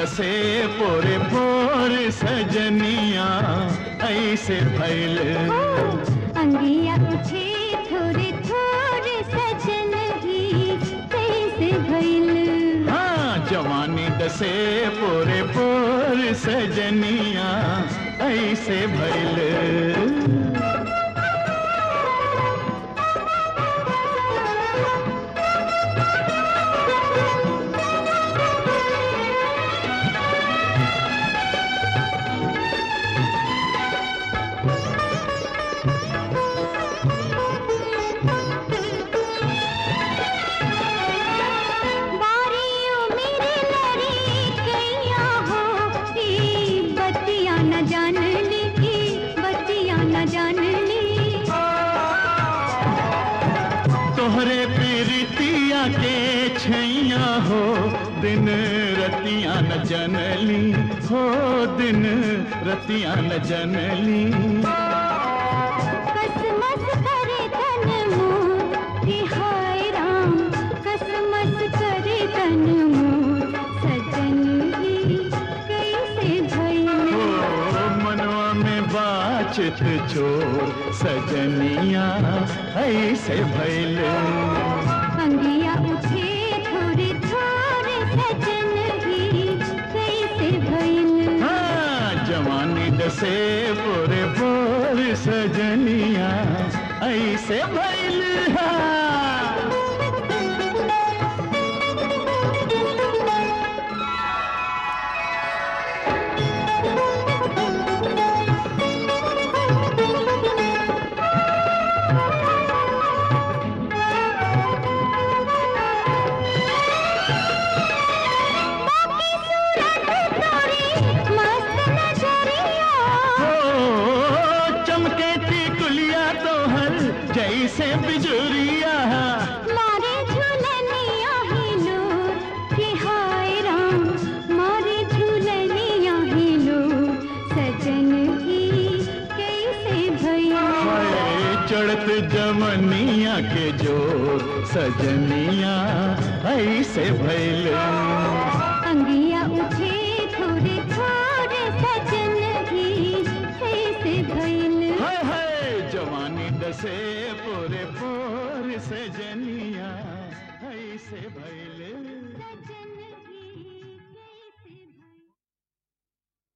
दसे पोरे पोर सजनिया ऐसे भैल अंगिया उठे थोड़े थोड़े सजन ही कैसे भइल हाँ जवानी दसे पोरे पोर सजनिया ऐसे भैल बारियों मेरे लड़ी कैया हो ई बत्तियां न जान ली की बत्तियां न जान ली तोहरे पीरितिया के छैया हो दिन रतिया न जनली हो दिन रतिया न जनली कसमस करे तन मोर कि हाय राम कसमस करे तन मोर सजन ही कैसे भइल ओ मनवा में बाचत चोर सजनिया ऐसे भैल अंगिया उठे थोड़े थोड़े सजन ही कैसे भइल हाँ जवानी दसे बोरे बोर सजनिया ऐसे भैल हाँ। बाकी सूरत तोरी मस्त नजरिया हो चमके थी कुलिया तो हर जैसे बिजुरिया मारे झूलनिया ही लोर कि हाय राम मारे झूलनिया ही लोर सजन ही कैसे भइल हाय चढ़त जमनिया के जोर सजनिया ऐसे भैल अंगिया उठे थोड़े थोड़े सजन ही कैसे भइल हाय हाय जवानी दसे पूरे पूर सजनिया ऐसे भैल